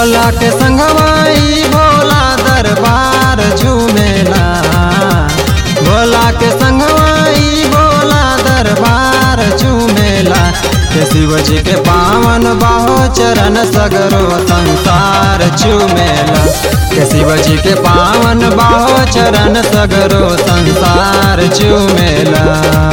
भोला के संगवाई भोला दरबार झूमेला भोला के संगवाई भोला दरबार झूमेला के शिव जी के पावन बाहो चरण सगरो संसार झूमेला के शिव जी के पावन बाहो चरण सगरो संसार झूमेला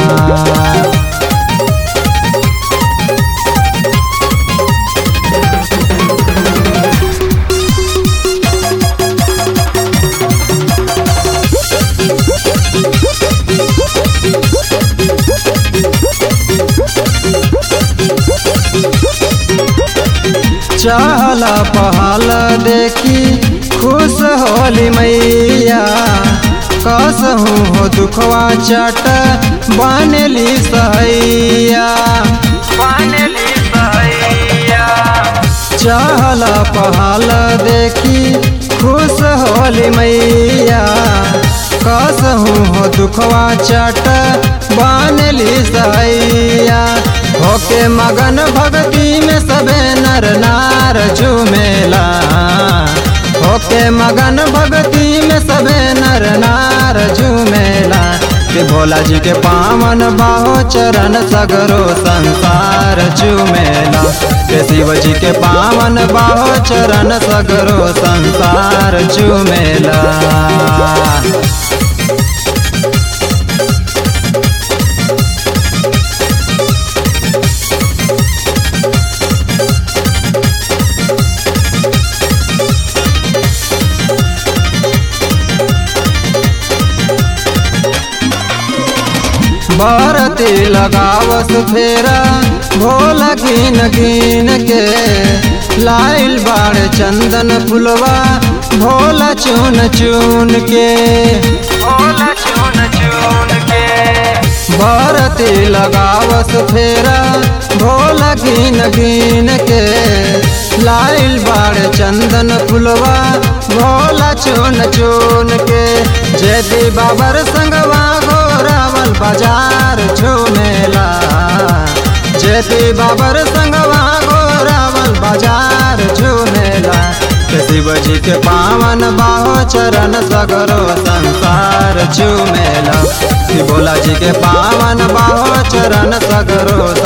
चहल पहल देखी खुश होली मैया कसहूँ हो दुखवा चट बनली सहैया बनली सहैया चहल पहल देखी खुश होली मैया कसहूँ हो दुखवा चट बनली सहैया होके मगन भक्ति में सबे नर नार झूमेला होके मगन भक्ति में सबे नर नार झूमेला के भोला जी के पावन बाहो चरण सगरो संसार झूमेला के शिव जी के पावन बाहो चरण सगरो संसार झूमेला बरती लगावस फेरा भोला गिन गिन के लाइल बाड़ चंदन फुलवा भोला चुन चुन के भोला चुन चुन के बरती लगावस फेरा भोला गिन गिन के लाइल बाड़ चंदन फुलवा भोला चुन चुन के जेदी बाबर संगवा घोरावल बाजार झूमेला जेदी बाबर संगवा घोरावल बाजार झूमेला शिव जी के पावन बाहो चरण सगरो संसार झूमेला भोला जी के पावन बाहो चरण सगरो